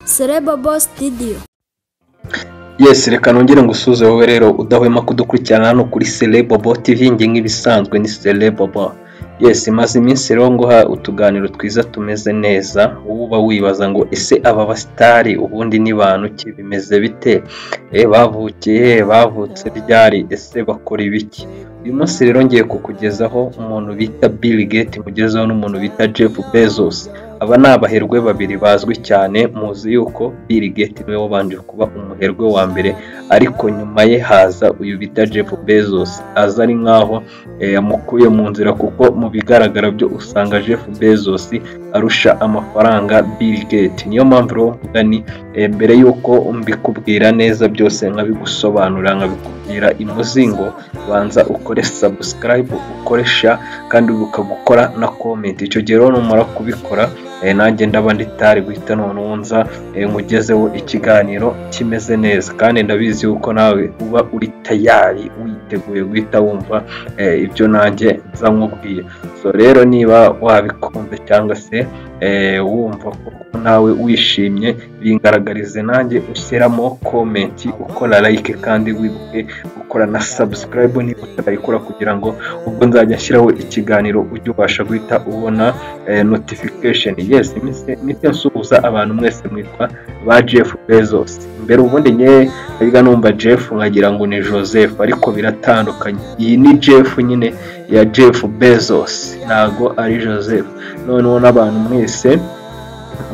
Sereba Boss Studio. Yes, reka nongere ngusuze wowe rero udahwema kudukurikirana hano kuri Celebobo TV njye nk'ibisanzwe ni Celebobo. Yes, maze iminsi rero nguha utuganiro twiza tumeze neza, wowe uba wibaza ngo ese aba basitari ubundi ni bantu ki bimeze bite? E, bavukiye he? bavutse ryari? Ese bakora ibiki? Uyu munsi rero ngiye kukugezaho umuntu bita Bill Gates, mugezeho n'umuntu bita Jeff Bezos. Aba ni abaherwe babiri bazwi cyane, muzi yuko Bill Gates niwe wabanje kuba umuherwe wa mbere, ariko nyuma ye haza uyu bita Jeff Bezos, aza ari nk'aho eh, yamukuye mu nzira kuko mu bigaragara byo usanga Jeff Bezos arusha amafaranga Bill Gates. Niyo mpamvu rero mvuga ni eh, mbere y'uko mbikubwira neza byose nkabigusobanura nkabikubwira imuzingo, banza ukore subscribe ukoresha kandi ukagukora na comment. Icyo gihe rero numara kubikora eh, nanjye ndaba nditari guhita noneho nza eh, nkugezeho ikiganiro kimeze neza kandi ndabizi yuko nawe uba uri tayari witeguye guhita wumva eh, ibyo nanjye nza nkubwiye so rero niba wabikunze cyangwa se eh, wumva ko nawe wishimye bingaragarize nanjye ushyiramo komenti ukora like kandi wibuke gukora na subscribe niba utarayikora kugira ngo ubwo nzajya nshyiraho ikiganiro ujye ubasha guhita ubona eh, notification yes iminsi nsuhuza abantu mwese mwitwa ba jeff bezos mbere ubundi nye nabwa numva jeff nkagira ngo ni joseph ariko biratandukanye iyi ni jeff nyine ya jeff bezos ntago ari joseph noneho n'abantu mwese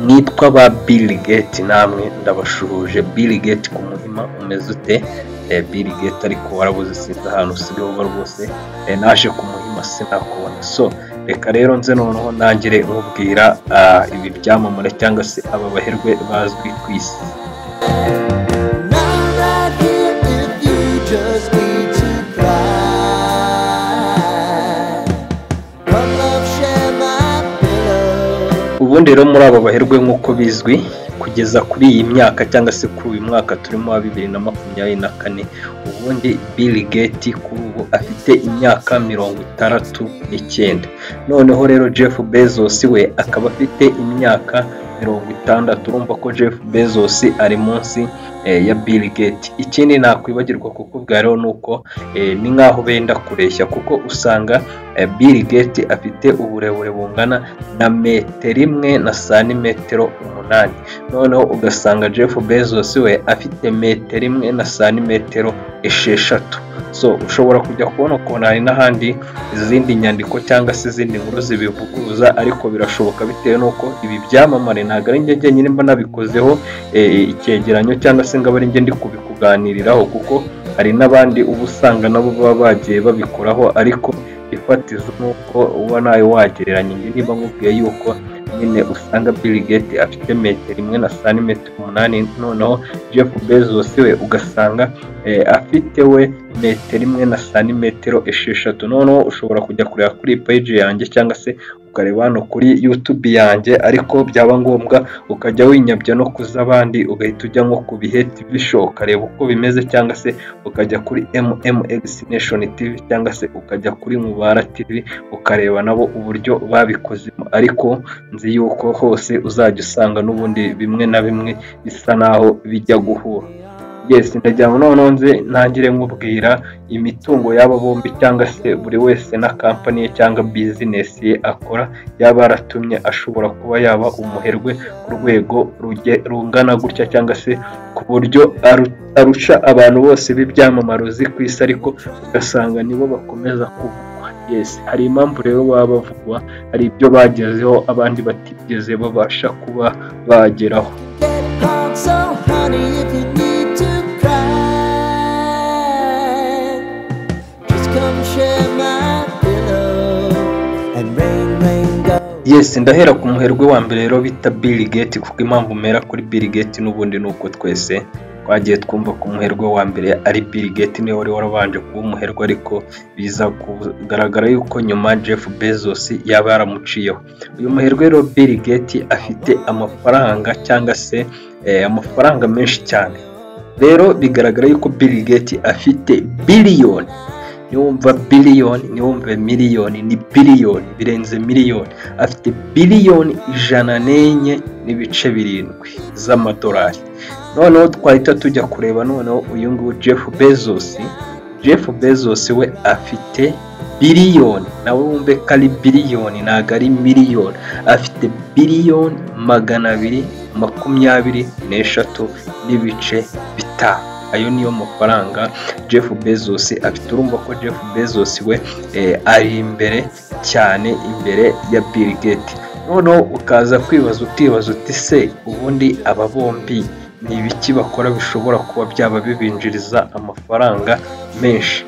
mwitwa ba bill gate namwe ndabashuhuje bill gate ku muhima umeze ute Eh, bill gate ariko warabuze sinzi ahantu usigaye uba rwose Eh, naje ku muhima sinakubona so reka rero nze noneho ntangire nkubwira ah, ibi byamamare cyangwa se aba baherwe bazwi ku isi I'm right here if you just need to cry. Come love, share my pillow. ubundi rero muri aba baherwe nk'uko bizwi kugeza kuri iyi myaka cyangwa se kuri uyu mwaka turimo wa bibiri na makumyabiri na kane ubundi Bill Gates kuri ubu afite imyaka mirongo itandatu n'icyenda noneho rero Jeff Bezos we akaba afite imyaka mirongo itandatu urumva ko Jeff Bezos ari munsi eh, ya Bill Gates ikindi nakwibagirwa kukubwira rero ni uko eh, ni nk'aho benda kureshya kuko usanga eh, Bill Gates afite uburebure bungana na metero imwe na santimetero umunani noneho ugasanga Jeff Bezos we afite metero imwe na santimetero esheshatu so ushobora kujya kubona ukuntu hari n'ahandi izindi nyandiko cyangwa se izindi nkuru zibivuguruza ariko birashoboka bitewe n'uko ibi byamamare ntabwo ari njye njyenyine mba nabikozeho eh, icyegeranyo cyangwa se ngo abe ari njye ndi kubikuganiriraho kuko hari n'abandi uba usanga nabo baba bagiye babikoraho ariko ifatizo ni uko uba nawe wagereranya njye niba nkubwiye yuko nyine usanga Bill Gates afite metero imwe na santimetero umunani noneho Jeff Bezos we ugasanga eh, afite we metero imwe na santimetero esheshatu noneho ushobora kujya kureba kuri page yanjye cyangwa se ukareba hano kuri YouTube yanjye ariko byaba ngombwa ukajya winyabya no ku z'abandi ugahita ujya nko ku bihe TV show ukareba uko bimeze cyangwa se ukajya kuri MMX Nation TV cyangwa se ukajya kuri Mubara TV ukareba nabo uburyo babikozemo ariko nzi yuko hose uzajya usanga n'ubundi bimwe na bimwe bisa naho bijya guhura yes ndagira ngo noneho nze ntangire nkubwira imitungo y'aba bombi cyangwa se buri wese na kampani ye cyangwa bizinesi ye akora yaba yaratumye ashobora kuba yaba umuherwe ku rwego ruge- rungana gutya cyangwa se ku buryo aru- arusha abantu bose b'ibyamamaro uzi ku isi ariko ugasanga nibo bakomeza kuvugwa yes hari impamvu rero baba bavugwa hari ibyo bagezeho abandi batigeze babasha kuba bageraho Get hard, so honey, if you need to cry, just come share my pillow and rain, rain, go. yes ndahera ku muherwe wa mbere rero bita Bill Gates kuko impamvu mera kuri Bill Gates n'ubundi ni uko twese twagiye twumva ko umuherwe wa mbere ari Bill Gates niwe wari warabanje kuba umuherwe ariko biza kugaragara yuko nyuma Jeff Bezos yaba yaramuciyeho uyu muherwe rero Bill Gates afite amafaranga cyangwa se eh, amafaranga menshi cyane rero bigaragara yuko Bill Gates afite biliyoni niwumva biliyoni niwumve miliyoni ni biliyoni birenze miliyoni afite biliyoni ijana n'enye n'ibice birindwi z'amadolari noneho twahita tujya kureba noneho uyu nguyu jeff bezos jeff bezos we afite biliyoni nawe wumve ko ari biliyoni ntabwo ari miliyoni afite biliyoni magana abiri makumyabiri n'eshatu n'ibice bitanu ayo niyo mafaranga jeff bezos afite urumva ko jeff bezos we eh, ari imbere cyane imbere ya bill gates noneho ukaza kwibaza utibaza uti se ubundi aba bombi ni ibiki bakora bishobora kuba byaba bibinjiriza amafaranga menshi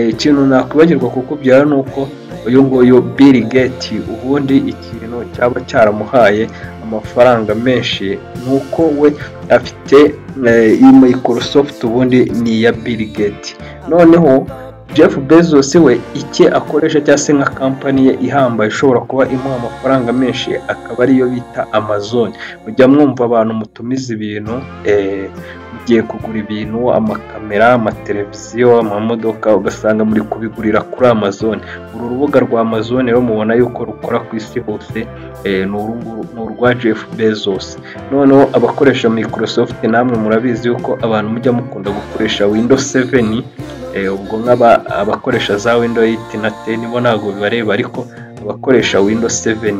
ikintu nakwibagirwa kukubyara ni uko uyu nguyu Bill Gates ubundi ikintu cyaba cyaramuhaye amafaranga menshi ni uko we afite iyi Microsoft ubundi ni iya Bill Gates noneho Jeff Bezos we icye akoresha cyangwa se nka kampani ye ihambaye ishobora kuba imuha amafaranga menshi akaba ariyo bita Amazon mujya mwumva abantu mutumiza ibintu eh, ugiye kugura ibintu amakamera amateleviziyo amamodoka ugasanga muri kubigurira kuri amazon uru rubuga rwa amazon rero mubona yuko rukora ku isi hose eh, ni uru nguru- ni urwa jeff bezos noneho abakoresha microsoft namwe murabizi yuko abantu mujya mukunda gukoresha windows 7 eh, ubwo nk'aba abakoresha za windows 8 na 10 bo ntabwo bibareba ariko abakoresha windows 7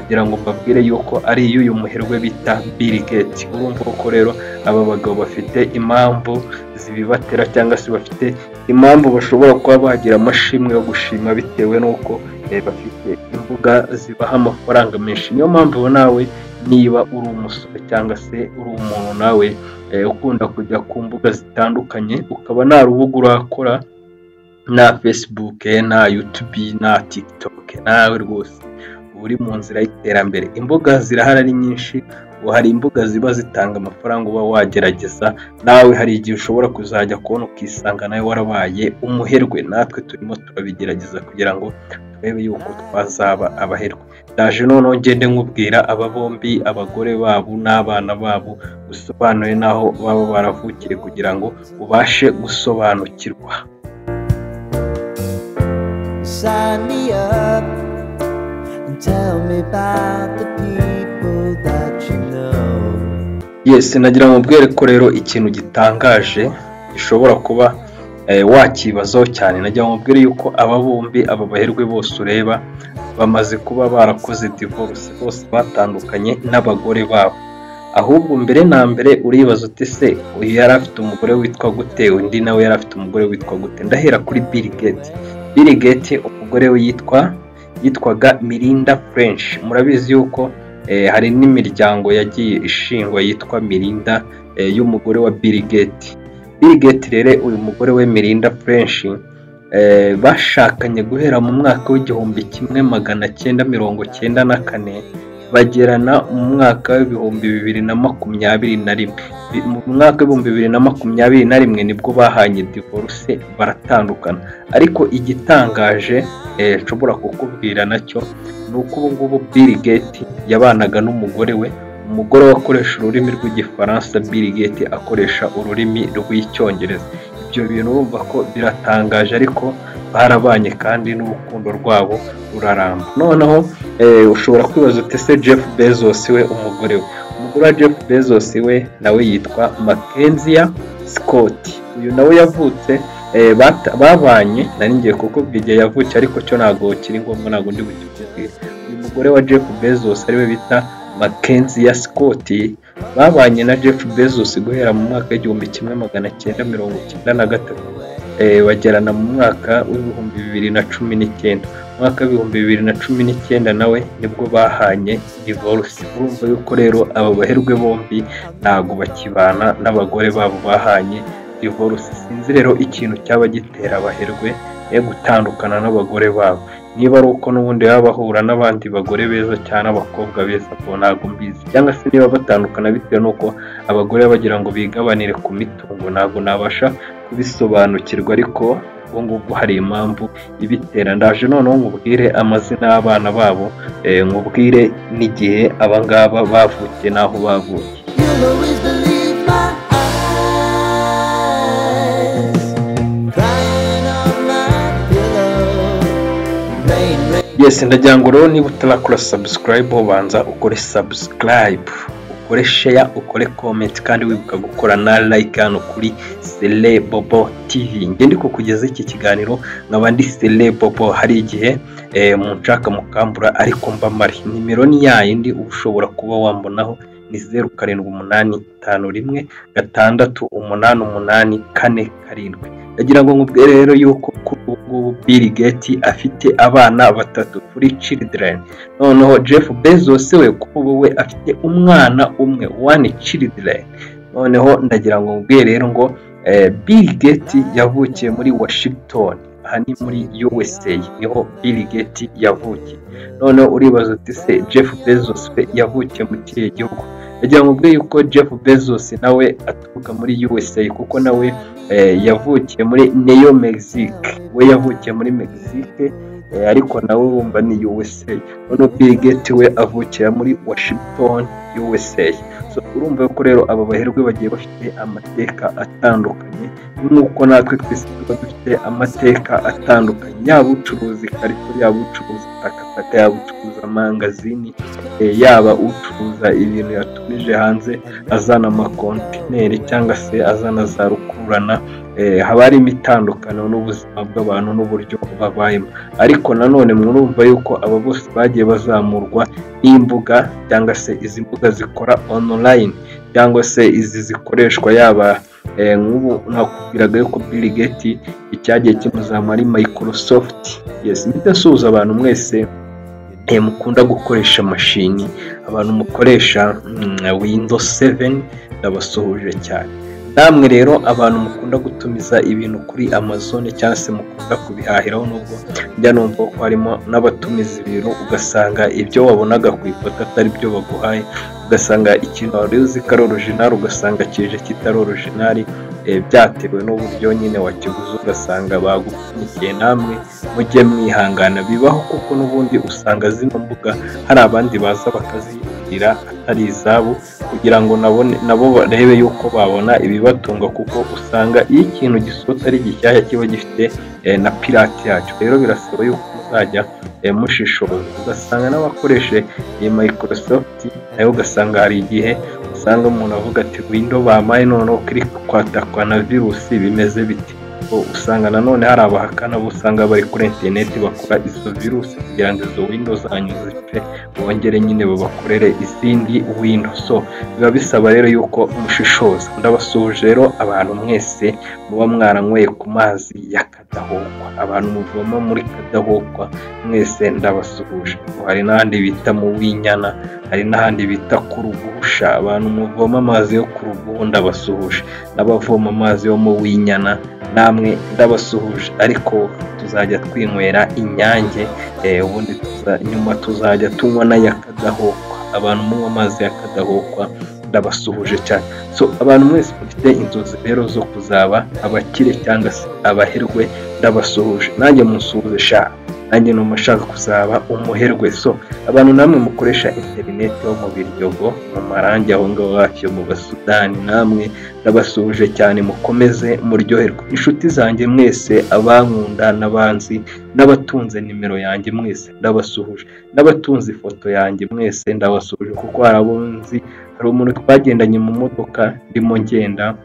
kugira ngo mbabwire yuko ari iy'uyu muherwe bita Bill Gates urumva ko rero aba bagabo bafite impamvu zibibatera cyangwa se bafite impamvu bashobora kuba bagira amashimwe yo gushima bitewe n'uko eh, bafite imbuga zibaha amafaranga menshi niyo mpamvu nawe niba uri umusore cyangwa se uri umuntu nawe eh, ukunda kujya ku mbuga zitandukanye ukaba nta rubuga urakora nta facebook nta youtube nta tiktok nawe rwose uba uri mu nzira y'iterambere imbuga zirahari ari nyinshi ubu hari imbuga ziba zitanga amafaranga uba wagerageza nawe hari igihe ushobora kuzajya kubona ukisanga nawe warabaye umuherwe natwe turimo turabigerageza kugira ngo turebe yuko twazaba abaherwe ndaje noneho ngende nkubwira aba bombi abagore babo n'abana babo usobanuye n'aho baba baravukiye kugira ngo ubashe gusobanukirwa Sign me up and tell me about the people that you know. yesi nagira ngo mbwere ko rero ikintu gitangaje gishobora kuba eh, wakibazaho cyane nagira ngo mbwire yuko aba bombi aba baherwe bose ureba bamaze kuba barakoze divorce bose batandukanye n'abagore babo ahubwo mbere na mbere uribaza uti se uyu yari afite umugore witwa gute undi nawe yari afite umugore witwa gute ndahera kuri Bill Gates Bill Gates umugore we yitwa yitwaga Mirinda French murabizi yuko eh, hari n'imiryango yagiye ishingwa yitwa Mirinda eh, y'umugore wa Bill Gates Bill Gates rero uyu mugore we Mirinda French eh, bashakanye guhera mu mwaka w'igihumbi kimwe magana cyenda mirongo cyenda na kane bagerana mu mwaka w'ibihumbi bibiri na makumyabiri na rimwe Bi- mu mwaka w'ibihumbi bibiri na makumyabiri na rimwe nibwo bahanye divorce baratandukana ariko igitangaje eh, nshobora kukubwira nacyo ni uko ubu ngubu Bill Gates yabanaga n'umugore we umugore we akoresha ururimi rw'igifaransa Bill Gates akoresha ururimi rw'icyongereza ibyo bintu urumva ko biratangaje ariko barabanye kandi n'urukundo rwabo ruraramba noneho eh, ushobora kwibaza uti se Jeff Bezos we umugore we umugore wa Jeff Bezos we nawe yitwa Mackenzie Scott uyu nawe yavutse eh, bata- babanye nari ngiye kukubwira igihe yavutse ariko cyo ntabwo kiri ngombwa ntabwo ndi bukikubwire uyu mugore wa Jeff Bezos ariwe bita Mackenzie Scott babanye na Jeff Bezos guhera mu mwaka w'igihumbi kimwe magana cyenda mirongo cyenda na gatatu eh, bagerana mu mwaka w'ibihumbi bibiri na cumi n'icyenda mu mwaka w'ibihumbi bibiri na cumi n'icyenda nawe nibwo bahanye divorce urumva yuko rero aba baherwe bombi ntabwo bakibana n'abagore babo bahanye divorce sinzi rero ikintu cyaba gitera abaherwe yo gutandukana n'abagore babo niba ari uko n'ubundi baba bahura n'abandi bagore beza cyane abakobwa beza ko ntabwo mbizi cyangwa se niba batandukana bitewe n'uko abagore bagira ngo bigabanire ku mitungo ntabwo nabasha kubisobanukirwa ariko ubwo ngubwo hari impamvu ibitera ndaje noneho nkubwire amazina y'abana babo eh, nkubwire n'igihe abangaba bavukiye n'aho bavukiye You'll always believe my eyes, crying on my yes ndagira ngo rero niba utarakora subscribe banza ukore subscribe ukore share ukore comment kandi wibuka gukora na like hano kuri Celebobo TV ngende ko kugeza iki kiganiro nkaba ndi Celebobo hari igihe eh, munshaka mukambura ariko mba mari nimero ni yayindi uba ushobora kuba wambonaho ni zeru karindwi umunani itanu rimwe gatandatu umunani umunani kane karindwi ndagira ngo nkubwire rero yuko kuri ubu ngubu Bill Gates afite abana batatu kuri children noneho Jeff Bezos we kuri ubu we afite umwana umwe one children noneho ndagira ngo nkubwire rero ngo eh, Bill Gates yavukiye muri Washington aha ni muri USA niho Bill Gates yavukiye noneho uribaza uti se Jeff Bezos we yavukiye mu kihe gihugu ndagira ngo nkubwire yuko Jeff Bezos nawe aturuka muri USA kuko nawe eh, yavukiye muri Neo Mexique we yavukiye muri Mexique eh, ariko nawe urumva ni USA noneho Bill Gates we avukira muri Washington USA so urumva ko rero aba baherwe bagiye bafite amateka atandukanye nk'uko natwe twese tuba dufite amateka atandukanye yaba ucuruza ikarito yaba ucuruza takataka yaba ucuruza amangazini eh, yaba ucuruza ibintu yatumije hanze azana amakontineri cyangwa se azana za rukurana eh, haba harimo itandukano n'ubuzima bw'abantu n'uburyo babayemo ariko nanone murumva yuko aba bose bagiye bazamurwa n'imbuga cyangwa se izi mbuga zikora online cyangwa se izi zikoreshwa yaba eh, nk'ubu nakubwiraga yuko Bill Gates icyagiye kimuzamura ari Microsoft yes mpita nsuhuza abantu mwese eh, mukunda gukoresha mashini abantu mukoresha mm, Windows 7 ndabasuhuje cyane namwe rero abantu mukunda gutumiza ibintu kuri Amazon cyangwa se mukunda kubihahiraho nubwo njya numva ko harimo n'abatumiza ibintu ugasanga ibyo wabonaga ku ifoto atari byo baguhaye ugasanga ikintu wari uzi ko ari orojinari ugasanga kije kitari orojinari eh, byatewe n'uburyo nyine wakiguze ugasanga bagupfunyikiye namwe mujye mwihangana bibaho kuko n'ubundi usanga zino mbuga hari abandi baza bakazigurira atari izabo kugira ngo nabone nabo barebe yuko babona ibibatunga kuko usanga iyo ikintu gisohotse ari gishyashya kiba gifite eh, na pirate yacyo rero birasaba yuko muzajya eh, mushishoza ugasanga n'abakoresha iyi Microsoft nayo ugasanga hari igihe usanga umuntu avuga ati window bamaye noneho kiri kwatakwa na virusi bimeze bite So, usanga nanone hari abahakana bo usanga bari kuri interineti bakora izo virusi kugira ngo izo windo zanyu zipfe bongere nyine babakorere izindi windo so biba bisaba rero yuko mushishoza ndabasuhuje rero abantu mwese muba mwaranyweye ku mazi ya kadahokwa abantu muvoma muri kadahokwa mwese ndabasuhuje hari n'ahandi bita mu winyana hari n'ahandi bita ku rugusha abantu muvoma amazi yo ku ruguhu ndabasuhuje n'abavoma amazi yo mu winyana namwe ndabasuhuje ariko tuzajya twinywera inyange eh, ubundi tuza- nyuma tuzajya tunywa n'aya kadahokwa abantu munywa amazi ya kadahokwa ndabasuhuje cyane so abantu mwese mufite inzozi rero zo kuzaba abakire cyangwa se abaherwe ndabasuhuje nanjye munsuhuze sha nanjye numva nshaka kuzaba umuherwe so abantu namwe mukoresha interineti yo mu biryogo mu marangi aho ngaho hafi yo mu basudani namwe ndabasuhuje cyane mukomeze muryoherwe inshuti zanjye mwese abankunda n'abanzi n'abatunze nimero yanjye mwese ndabasuhuje n'abatunze ifoto yanjye mwese ndabasuhuje kuko hari abo nzi hari umuntu twagendanye mu modoka ndimo ngenda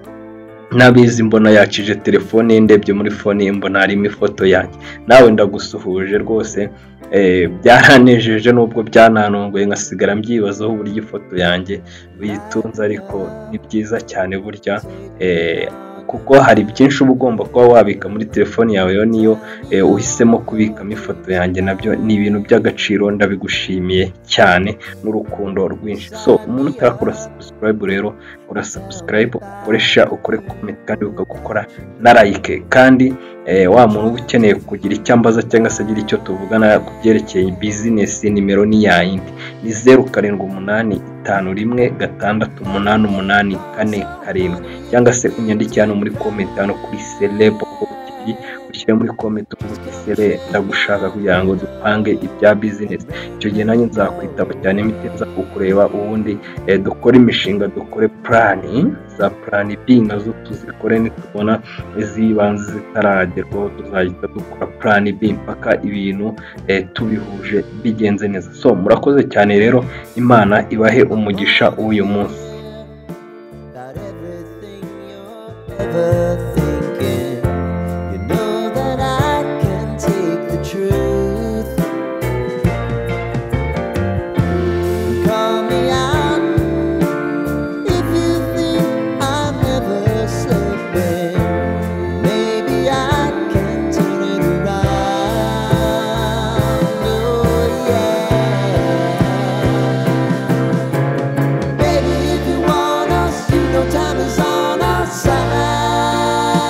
nabizi mbona yakije telefone ye ndebye muri fone ye mbona harimo ifoto yanjye nawe ndagusuhuje rwose eh, byaranejeje nubwo byananongoye nkasigara mbyibazaho uburyo ifoto yanjye uyitunze ariko ni byiza cyane burya eh, kuko hari byinshi uba ugomba kuba wabika muri telefoni yawe yo niyo eh, uhisemo kubikamo ifoto yanjye nabyo ni ibintu by'agaciro ndabigushimiye cyane n'urukundo rwinshi so umuntu utarakora subscribe rero ukora subscribe ukoresha ukore comment kandi ukagukora na like kandi eh, wa muntu uba ukeneye kugira icyo ambaza cyangwa se agira icyo tuvugana ku byerekeye business nimero ni yayindi ni zeru karindwi umunani itanu rimwe gatandatu umunani umunani kane karindwi cyangwa se unyandikire hano muri comment hano kuri celebo TV ushyire muri comment uvuga sere ndagushaka kugira ngo dupange ibya bizinesi icyo gihe nanjye nzakwitaba cyane imiti nza kukureba ubundi eh, dukore imishinga dukore purani za purani bi nazo tuzikore nitubona iz'ibanze zitaragerwaho tuzahita dukora purani bi mpaka ibintu eh, tubihuje bigenze neza so murakoze cyane rero imana ibahe umugisha w'uyu munsi about everything you're ever thinking. You know that I can take the truth. Call me out if you think I'm ever slipping. Maybe I can turn it around. Oh yeah. Baby, if you want us, you know time is on our side.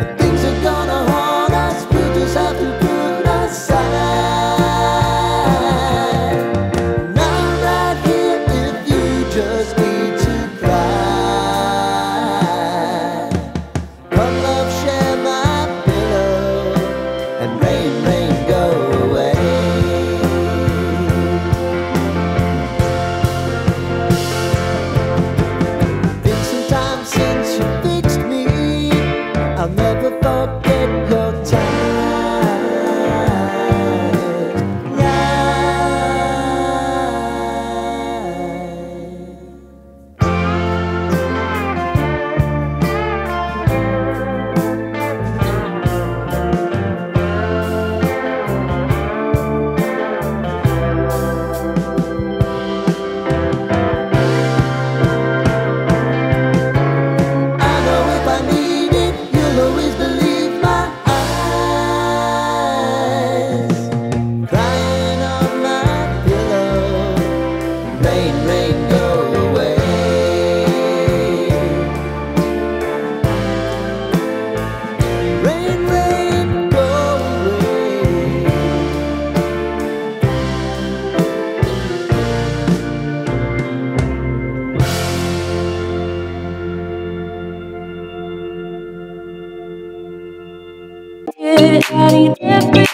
If things are gonna haunt us, we'll just have to put it aside. And I'm right here if you just need to cry. Come love, share my pillow, and rain, rain, go away. Been some time since you fixed me. I'll never forget your time. Right. I know if I need it, you'll always believe my eyes. Crying on my pillow, rain, rain, go away. Rain, rain, go away. Daddy, never